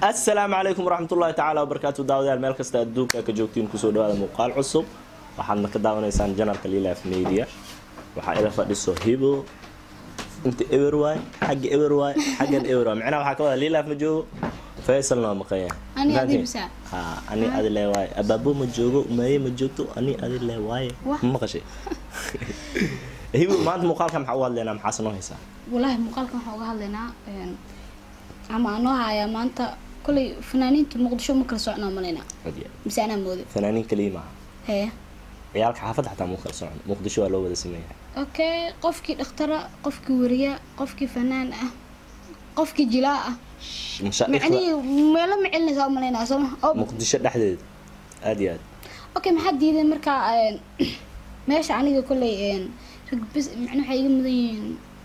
asalaamu calaykum waraxmatullaahi tacaala wabarakaatu daawadayaal meel kasta adduunka ka joogtiin kusoo dhawaada muuqaal cusub waxaadna ka daawanaysaan janalka lilaaf media waxaa ila fadhiso hibo inta ewer waay xagga ewer waay xaggan ewer waay micnaha waxaa ka wada lilaaf ma joogo faysalna waa maqan yahay Ani Fahanteen? adi bisa. ha ani adi le waaye abaabo ma joogo umaye ma joogto ani adi le waaye Wah. ma maqashay hibo maanta muuqaalka maxaa u hadlaynaa maxaase noo haysaa walaahi muuqaalkan waxaan uga hadlaynaa een, ama anoo hayaa maanta kolay fanaaniinta muqdisho ma kala socnaa malaynaa mise anaa mooday fanaaniin kaliya maaha hee ciyaalka xaafadda xataa muu kala socon muqdisho waa loo wada sameeyaa okay qofkii dhakhtara qofkii wariya qofkii fanaan ah qofkii jilaa ah mashaa'ikhda macnihii meelo ma celinaysaa u malaynaa sooma oo muqdisho dhexdeeda aad iyo aad okay maxaa diideen markaa een, meesha aniga kolay een, rag bes macna waxay iga mudan yihiin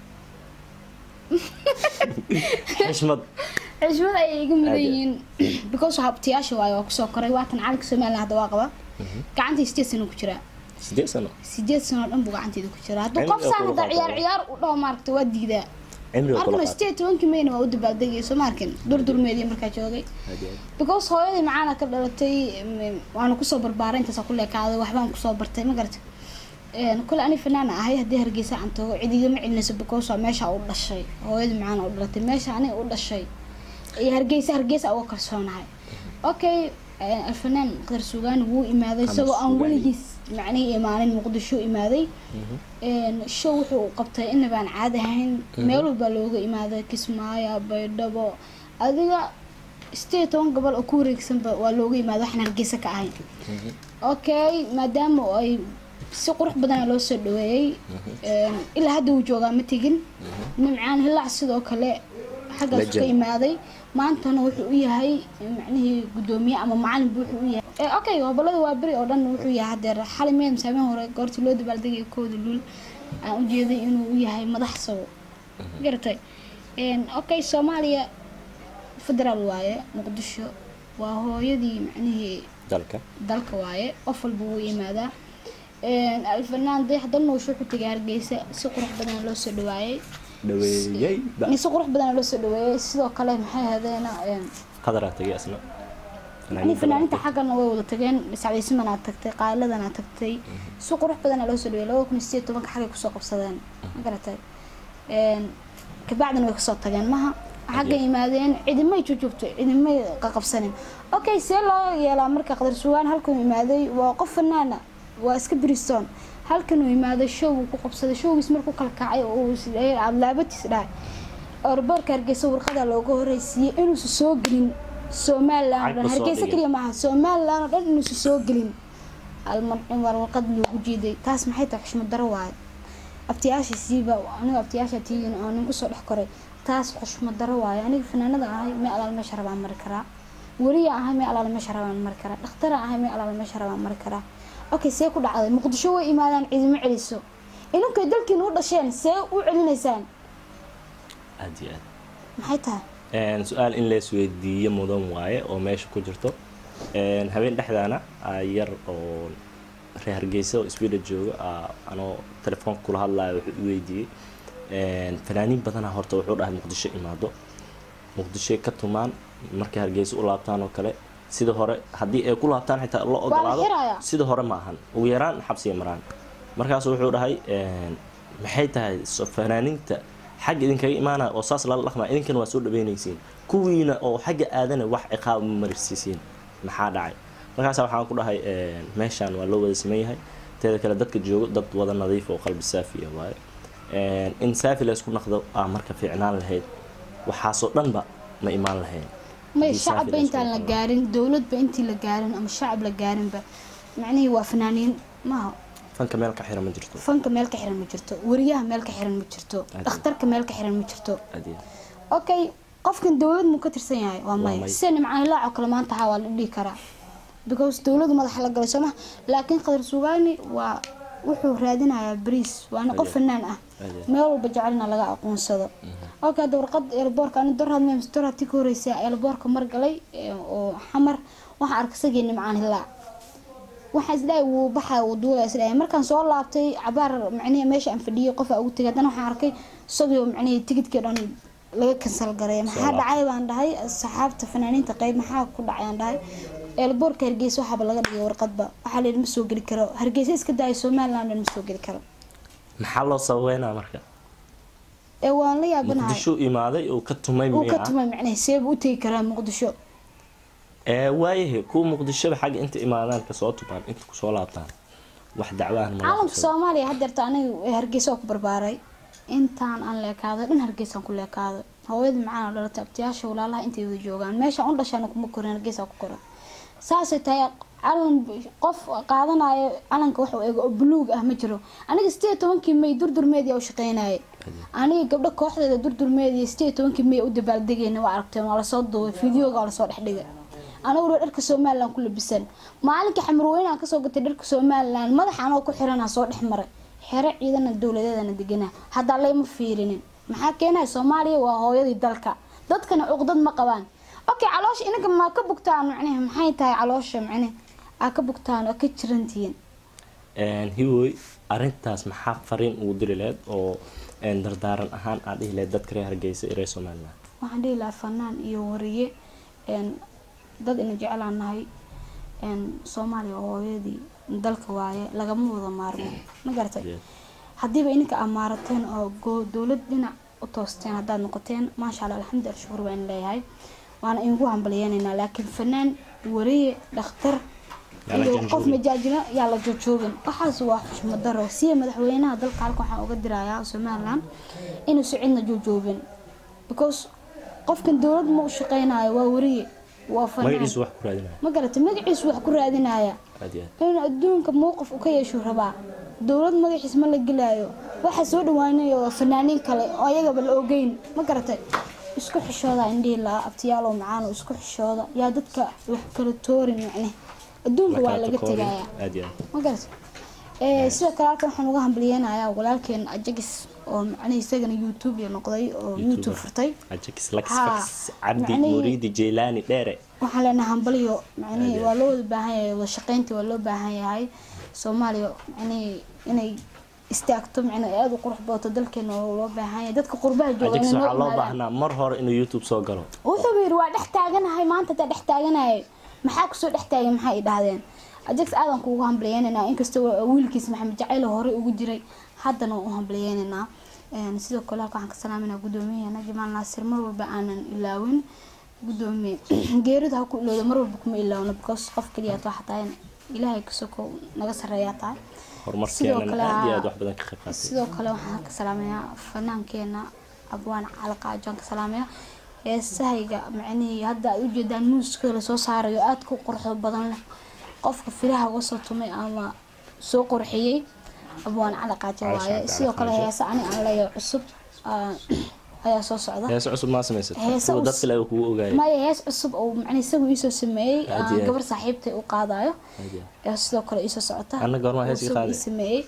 xishmad xishmad ayay iga mudan Aad iyo- yihiin because habtiyaasha waayo waa kusoo koray waatan calanka somalilan hadda waa qaba gacantii sideed sano ku jiraa sideed sano sideed sano oo dhan buu gacanteeda ku jiraa hadduu Cimriga qof saan kula hadda ciyaar qaatay. ciyaar u dhaho maaragta waa diidaa cimriga kula markana qaatay sideed tobankii mayna waa u dabaaldegay soo maarkin durdurmeedii markaa joogay aad iyo aad because hooyadii macaana ka dhalatay mm, waana kusoo barbaaray intaas ku leekaaday waxbaan kusoo bartay ma garata kule ani fanaan ahay haddii hargeysa aan tago cid igama celinayso because waa meesha u dhashay hooyadii macaana u dhalatay meesha aniga u dhashay iyo hargeysa hargeysa uga kalsoonahay okay eh, alfanaan qadar sugaani wuu imaaday Qamar isagoo aan Sugaani. weligiis macnihii imaanin muqdisho imaaday een, show wuxuu qabtay inabaan caadi ahayn meel walbaa looga imaaday kismaayo baydhabo adiga sideed iyo toban gobol oo ku wareegsanba waa looga imaada waxaan hargeysa ka ahayn okay maadaama ay si qurux badana loo soo dhaweeyey een, ilaa hadda uu joogaa ma tegin nimcaan hilaac sidoo kale xaggaas ka Legend. imaaday maantana wuxuu u yahay macnihii gudoomiye ama macalin buu wuxuu u yahay Eh, okay gobolada waa beri oo dhan wuxuu yahay hadeer xali meel masaameen hore goortii loo dabaaldegay kooda luul aan ujeeday inuu u yahay madax sawo garatay Een, okay soomaaliya federaal waaye muqdisho waa hooyadii macnihii dalka dalka waaye qof walba wuu yimaadaa Een, alfanaan dayax dalnuush wuxuu tegay hargeysa si qurux badan loo soo dhawaayey dhaweeyey ba si qurux badan loo soo dhaweeyey sidoo kale maxay hadeena qadaraa tagay asna yani fanaaniinta xaggana way wada tageen sacdaysimanaa tagtay qaaladanaa tagtay si qurux badana loo soo dhaweeyey laba kun iyo sideed iyo tobanka xaggay kusoo qabsadeen ma garatay Een, kabacdina way kasoo tageen maha xaggay yimaadeen cidimay jujuubtay cidimay qaqabsanin okay see loo yeelaa marka qadar sugaan halkan imaaday waa qof fanaana waa iska briston halkan uu imaaday show uu ku qabsaday showgiis markuu kala kacay oo uu is- aad laabatiis dhahay orboorka hargeysa warqada looga horeysiiyey inuusan soo gelin somalilan oo dhan Cagba soo hargeysa dhigay. keliya maaha somalilan oo dhan inuusan soo gelin hal mar in war warqad loogu jeeday taas maxay tahay xushmad daro waaye abtiyaashiisiiba aniga abtiyaasha tiigin oo nin kusoo dhex koray taas xushmad daro waaye aniga fanaanada ahay mee alaal meesha rabaan mari karaa weliya ahay mee alaal meesha rabaan mari karaa dhakhtara ahay mee alaal meesha rabaan mari karaa okay see ku dhacday muqdisho way imaadaan cidima celiso idinkay dalkiina u dhasheen see u celinaysaan aad iyo aad maxay tahay Een, su-aal in la isweydiiyo mudan waaye oo meesha ku jirto Een, habeen dhexdaana aa yar oo reer hargeysa oo sweden jooga aa anoo telefoonka kula hadlayo wuxuu i weydiiyey Een, fanaaniin badana horta wuxuu dhahay muqdisho imaado muqdishoy ka tumaan markay hargeysa u laabtaan oo kale sida hore haddii ay ku laabtaan xitaa la ogolaado xirayaa. sida hore ma ahan ugu yaraan xabsiga maraan markaas wuxuu dhahay een, maxay tahay so- fanaaniinta xagga idinkaga imaanaya oo saas lala dhaqmaa idinkana waa soo dhaweynaysiin kuwiina oo xagga aadana wax ciqaab ma marsiisiin maxaa dhacay markaas waxaan ku dhahay een, meeshaan waa loo wada sameyn yahay teeda kale dadka joogo dad wada nadiif oo qalbi saafiya waaye Een, in saafi la isku naqdo aa marka fiicnaan lahayd waxaasoo dhanba ma imaan lahayn may Haddii saafi shacabba la isku intaan la naqdo. gaarin dowladba intii la gaarin ama shacab la gaarinba macnihii waa fanaaniin maaha fanka meel ka xira ma jirto fanka meel ka xiran ma jirto wariyaha meel ka xiran ma jirto Aad. dhakhtarka meel ka xiran ma jirto aad iyo okay qofkan dowlad muu ka tirsan yahay waa may. maya sida nimcaan ilaac oo kale maanta haa waa la dhihi karaa because dowladu madaxa la galay sooma laakiin qadar sugaani waa wuxuu raadinayaa bariis waana qof Aad. fanaan ah Aad. meel walba jecelna laga aqoonsado okay hadda warqad eelboorka ani dorhad mems dorhad ti ka horeysa eelboorka mar galay ee, oo xamar waxaa arkay isagii nimcaan hilaac waxaan isdhahay wuu baxaa wuu duulaya isdhahay markaan soo laabtay cabaar macnihi meesha aan fadhiyay qof aa ugu tegay haddana waxaan arkay isagoo macnihi tigidkii dhan laga kansal gareeya maxaa Soo dhacay baan dhahay saxaabta fanaaniinta qeyb maxaa ku dhacay aan dhahay eelboorka hargeysa waxaaba laga dhigay warqadba waxaa la yidhi ma soo geli karo hargeysa iska daaya somaliland ma soo geli karo maxaa loo sababeynaa marka ee waan la yaabanahay muqdisho imaaday uu ka tumay uu ka miya tumay macnaha seeba u tegi karaa muqdisho ee waayahe kuwa muqdishoba xagga inta imaadaan kasoo tubaan inta kusoo laabtaan wax dacwahan ma caalamka soomaaliya haddeerta aniga hargeysa oo ku barbaaray intaan aan leekaaday dhan hargeysaan ku leekaaday hooyada macaan oo dhalatay abtiyaasha walaalaha intay wada joogaan meeshaan u dhashaan kuma korin hargeysaa ku koran saasay tahay calan qof qaadanayo calanka wax eego oo buluug ah ma jiro aniga sideed iyo tobankii may durdurmeediya u shaqeynayay aniga gabdho kooxdeeda durdurmeediya sideed iyo tobankii may u dabaaldegayna waa aragteen waa lasoo duubay fideoga waa lasoo dhex dhigay anaguna dharka somalilan ku labisan maalinkai xamarweyne aan kasoo gatay dharka somalilan madaxa anoo ku xiranaa soo dhex maray xero ciidana dowladeedana degana haddaa layma fiirinin maxaa keenaya soomaaliya waa hooyadii dalka dadkana cuqdad ma qabaan okay caloosha inaga maa ka bugtaan macnaha maxay tahay caloosha macnaha aa ka bugtaan oo ka jirantihiin hiwoy arintaas maxaa fariin ugu diri lahayd oo een, dardaaran ahaan aad dhihi lahayd dadka reer hargeysa iyo reer somaliland waxaan dhihi lahaa fanaan iyo wariye een, dad ina jeclaan nahay een, soomaaliya oo hooyadii dalka waaye lagama wada maarmo ma garatay Yeah. haddiiba ininka amaarateen oo go- dowlad dhinac u toosteen haddaad noqoteen maasha allah alxamdulilah shukur baan leeyahay waana inugu hambaliyeenaynaa laakiin fanaan wariye dhakhtar Yaa la iyo janjoogin. qof majaajilo yaa la jojoogin waxaas waa xushmad daro siya madaxweynaha dalka halka waxaan uga dirayaa somaliland inuusan cidna jojoobin because qofkan dowlad ma u shaqeynayo waa wariye waa fanaan magaciisu wax ku raadinaya ma garatay magaciisu wax ku raadinaya aad iyo aad inuu adduunka mowqif u ka yeeshuu rabaa dowlad magaciis ma la gelaayo waxaa soo dhawaanayo fanaaniin kale oo ayagaba la ogeyn ma garatay isku xishooda indhihi laa abtiyaalow macaano isku xishooda yaa dadka wax kala toorin macne adduunka waa laga Lakala tegayaa takoobin. aad iyo aad ma garatay ee sidoo kale halkan waxaan uga hambaliyeenayaa walaalkeen ajagis oo macnaha isagana youtube noqday oo youtube furtay ajax lax Haa. fax cabdi Macnihii- muriidi jeylaani dheere waxaan leenahay hambalyo macnihii Aad iyo waa loo wada baahan yahay wada shaqeyntii waa loo baahan yahay soomaaliya macnihii inay istaagto macnaa aada u qurux badato dalkeena waa loo baahan yahay dadka qurbaha jooga ajax inay noo waxaa loo imaadaan. baahnaa mar hore inuu youtube soo galo wuxuu yiri waa dhex taaganahay maanta taa dhex taaganahay maxaa kusoo dhex taagay maxaa i dhahdeen ajax aadan kuugu hambaliyeenaynaa inkastoo wiilkiis maxamed jacayl horey ugu jiray haddana waan u hambaliyeenaynaa Een, sidoo kale halka waxaan ka salaaminaa guddoomiyaheena jamaal naasir mar walba aanan ilaawin guddoomiye geerida ha ku ilowda mar walba kuma ilaawno because qof keliya waxa tahay ilaahay kasoko naga sareeyaa tahay Sidoo horumarkeenana kale, aad iyo haa. aad wax badan ka qayb qaatay sidoo kale waxaan ka salaamayaa fanaankeena abwaan calaqaajo aan ka salaamayaa heesahayga macnihii hadda aad ujeedaan muuska lasoo saarayo aada ku quruxda badan leh qofka firaha uga soo tumay ama soo qurxiyey abwaan calaqaajo Cali waaye Shacbi sidoo kale Calaqaajo. heese ani aan leeyahay cusub ah, ayaa soo socda heese cusub maa samaysatay Heese kuwa dad cus- kale ay kugu ogaayay maya hees cusub oo macnii isagu iisoo sameeyey Aad ah, iyo aad. gabar saaxiibtay u qaadayo Aad iyo ee sidoo kale iisoo socota Anna goorma hees ii Isagu qaaday? ii sameeyey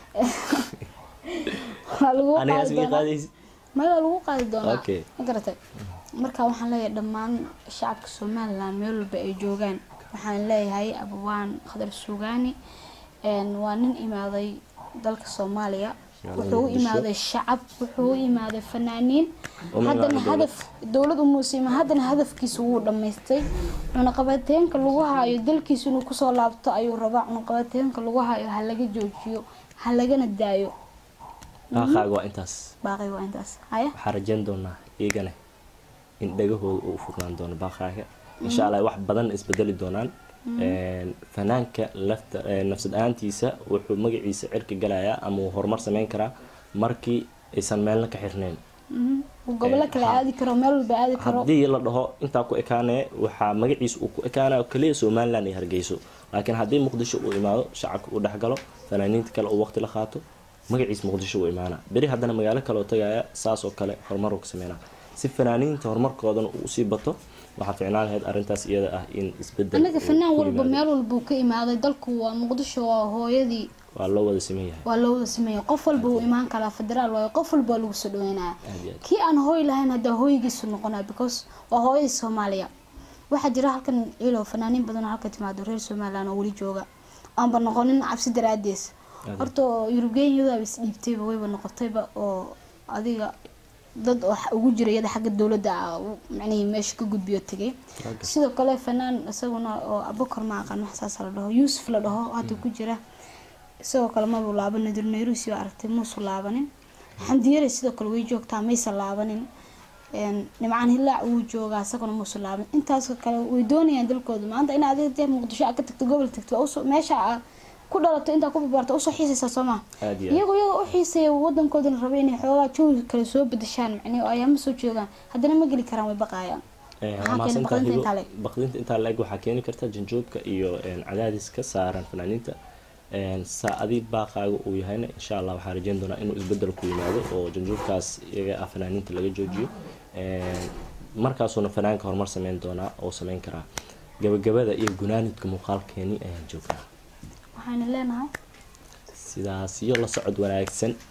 waa lagu aniga qaadi ismii doonaa qaadaysi maya waa lagu qaadi doonaa Okay. ma garatay marka waxaan leeyahay dhammaan shacabka somaliland meel walba ay joogaan waxaan leeyahay abawaan khadar suugaani een, waa nin imaaday dalka soomaaliya Magaalada wuxuu u Muqdisho. imaaday shacab wuxuu u imaaday fanaaniin Oo magaca haddana dowlad. hadaf dowlad umuusima haddana hadafkiisa wuu dhammaystay cunaqabateenka lagu hayo dalkiisa inuu kusoo laabto ayuu rabaa cunaqabateenka lagu hayo ha laga joojiyo ha lagana daayo baaqaaga waa intaas baaqi waa intaas haya waxaan rajayn doonaa iyagana in dhagahooda uu furnaan doono baaqaaga insha allah wax badan isbedeli doonaan Een, fanaanka lafta ee, nafsad ahaantiisa wuxuu magaciisa cirka galayaa ama uu horumar sameyn karaa markii aysan meelna ka xirnayn Mhm. uu gobolo kale ha- aadi karo meel walba aadi karo haddii la dhaho intaa ku ekaanaya waxaa magaciisa uu ku ekaanaya kaliya somaliland iyo hargeyso laakiin haddii muqdisho uu imaado shacabka uu dhexgalo fanaaniinta kale uu waqti la qaato magaciisa muqdisho uu imaana beri haddana magaalo kale oo tagaya saas oo kale horumar uu ka sameynaa si fanaaniinta horumarkoodana uu usii bato waxaa ficnaan lahayd arrintaas iyada ah in isbedel anaga uu fanaan ku walba yimaado. meel walba uu ka imaaday dalku waa muqdisho waa hooyadii waa loo wada siman yahay waa loo wada sameeya qof walba uu imaan karaa federaal waayo qof walba waa lagu soo dhaweynaya Aad iyo aad. kii aan hooy lahayn haddaa hooygiisu noqonaya because waa hooyadii soomaaliya waxaa jira halkan ciilow fanaaniin badan oo halka timaado reer somaliland oo weli jooga aanba noqonin cabsi daraadees Aad. horta yurubgenyada is dhiibtayba wayba noqotayba oo adiga dad oo ugu jira iyada xagga dowladda ah macnihii meesha ka gudbiyo tegay sidoo kale fanaan isaguna oo abukar ma aqaan wax saas la dhaho yuusuf la dhaho hadda ku jira isagoo kale mabuu laaban nadir nairusi oo aragtay muusu laabanin xamdiyare sidoo kale way joogtaa maysa laabanin nimcaan hilaac wuu joogaa isaguna muusu laaban intaas kale way doonayaan dalkooda maanta in adiga dee muqdisho aad ka tagto gobol tagto waa usoo meesha aad ku dhalato intaa ku barbaarto usoo xiisaysaa soo maa aad iyo aad. iyagoo iyagoo u xiiseeya wadankoodana raba inay xoogaa jawi kale soo bedeshaan macnihi oo ayaama soo joogaan haddana ma geli karaan way baqaayaan Ee, Maxaa waa keena mahadsantahay baqdinta Hibo. intaa le'eg? baqdinta intaa la-eg waxaa keeni karta janjoobka iyo een, cadaadiska saaran fanaaniinta Een, saa adi baaqaaga uu yahayna insha allah waxaa rajeyn doonaa inuu isbedel ku yimaado oo janjoobkaas iyaga ah fanaaniinta laga joojiyo Een, markaasuuna fanaanka horumar sameyn doonaa oo sameyn karaa gabagabada iyo gunaanidka muuqaalkeeni ayaan joognaa waxaana leenahay sidaas iyo la socod wanaagsan